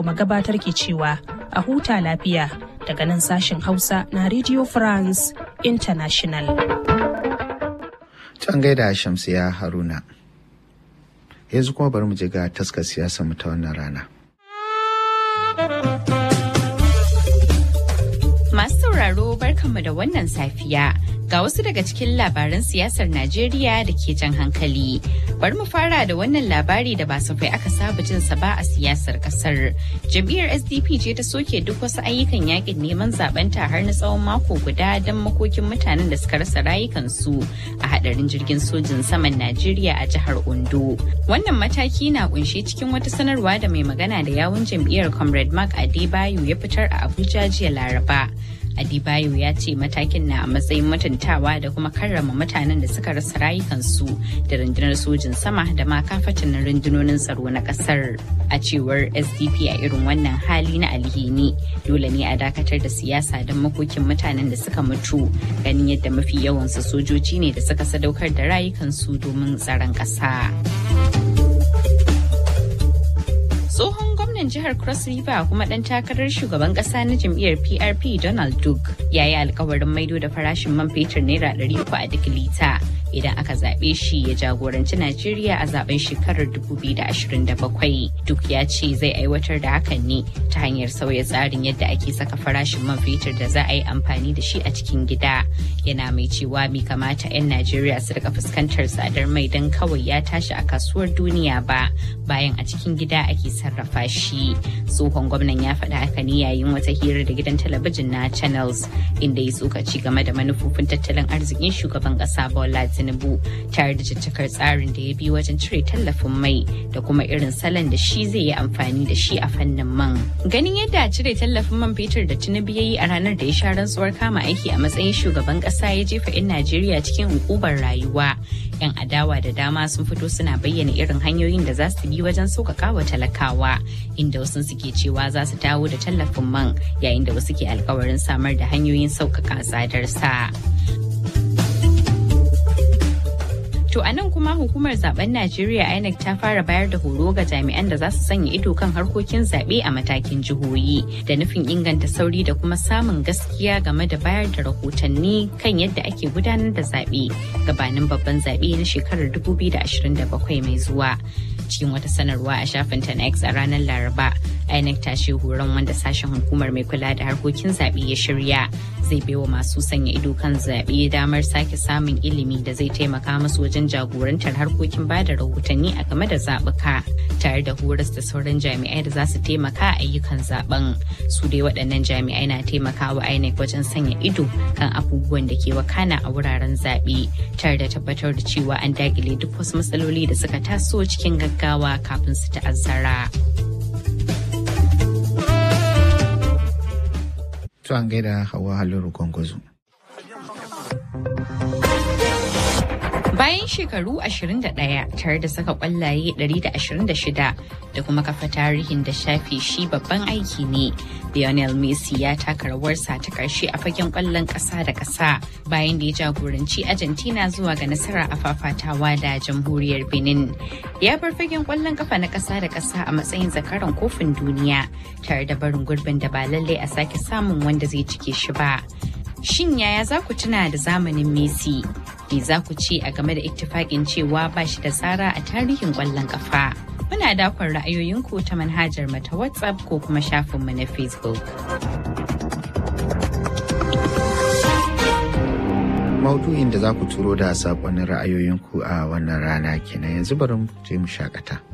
kuma gabatar ke cewa a huta lafiya daga nan sashen Hausa na Radio France International. Can gaida Shamsiya Haruna. Yanzu kuma bari mu je ga taskar siyasa mu ta wannan rana. Masu sauraro barkanmu da wannan safiya ga wasu daga cikin labaran siyasar Najeriya da ke jan hankali. Bari mu fara da wannan labari da ba safai aka saba jin sa ba a siyasar kasar. Jam'iyyar SDP ce ta soke duk wasu ayyukan yakin neman zabenta har na tsawon mako guda don makokin mutanen da suka rasa rayukansu a hadarin jirgin sojin saman Najeriya a jihar Ondo. Wannan mataki na kunshe cikin wata sanarwa da mai magana da yawun jam'iyyar Comrade Mark Adebayo ya fitar a Abuja jiya Laraba. Adibayo ya ce matakin na a matsayin mutuntawa da kuma karrama mutanen da suka rasa rayukansu da rundunar sojin sama da ma kafatan rundunonin tsaro na kasar. A cewar SDP a irin wannan hali na alhini dole ne a dakatar da siyasa don makokin mutanen da suka mutu ganin yadda mafi yawansu sojoji ne da suka sadaukar da rayukansu domin tsaron ƙasa. tsohon gwamnan jihar cross river kuma dan takarar shugaban kasa na jam'iyyar prp donald duke ya yi alkawarin maido da farashin man fetur naira 300 a duk lita idan aka zaɓe shi ya jagoranci najeriya a zaben shekarar 2027 duk ya ce zai aiwatar da hakan ne ta hanyar sauya tsarin yadda ake saka farashin man fetur da za a yi amfani da shi a cikin gida yana mai cewa bai kamata 'yan najeriya su rika fuskantar tsadar mai don kawai ya tashi a kasuwar duniya ba bayan a cikin gida ake sarrafa shi tsohon gwamnan ya faɗa haka ne yayin wata hira da gidan talabijin na channels inda ya tsokaci game da manufofin tattalin arzikin shugaban ƙasa bola tinubu tare da caccakar tsarin da ya bi wajen cire tallafin mai da kuma irin salon da shi zai yi amfani da shi a fannin man ganin yadda cire tallafin man fetur da tinubu ya yi a ranar da ya sha rantsuwar kama aiki a matsayin shugaban ƙasa ya jefa 'yan najeriya cikin hukubar rayuwa 'yan adawa da dama sun fito suna bayyana irin hanyoyin da za su bi wajen sauƙaƙa wa talakawa inda wasu suke cewa za su dawo da tallafin man yayin da wasu ke alkawarin samar da hanyoyin sauƙaƙa tsadar sa. To a nan kuma hukumar zaben Najeriya INEC ta fara bayar da horo ga jami'an da za su sanya ido kan harkokin zaɓe a matakin jihohi da nufin inganta sauri da kuma samun gaskiya game da bayar da rahotanni kan yadda ake gudanar da zaɓe gabanin babban zaɓe na shekarar 2027 mai zuwa. cikin wata sanarwa a shafinta na X a ranar Laraba. INEC ta ce horon wanda sashen hukumar mai kula da harkokin zaɓe ya shirya zai baiwa masu sanya ido kan zaɓe damar sake samun ilimi da zai taimaka musu wajen jagorantar harkokin ba da rahotanni a game da zaɓuka tare da horas da sauran jami'ai da za su taimaka a ayyukan zaben su dai waɗannan jami'ai na taimakawa INEC wajen sanya ido kan abubuwan da ke wakana a wuraren zaɓe tare da tabbatar da cewa an dakile duk wasu matsaloli da suka taso cikin gaggawa kafin su ta'azzara. To an gaida hawa halin gwangwazo. Bayan shekaru 21 tare da saka kwallaye 126 da kuma kafa tarihin da shafe shi babban aiki ne, Lionel Messi ya taka rawarsa ta karshe a fagen kwallon ƙasa da ƙasa bayan da ya jagoranci Argentina zuwa ga nasara a fafatawa da jamhuriyar Benin. Ya bar fagen kwallon kafa na ƙasa da ƙasa a matsayin zakaran kofin duniya tare da barin gurbin da ba lallai a sake samun wanda zai cike shi ba. Shin yaya za ku tuna da zamanin Messi? Me za ku ce a game da ittifaƙin cewa ba shi da tsara a tarihin ƙwallon ƙafa? Muna dakon ra'ayoyinku ta manhajar mata WhatsApp ko kuma shafinmu na Facebook. Maudu'in da za ku turo da saƙonin ra'ayoyinku a wannan rana kenan yanzu bari mu je mu shakata.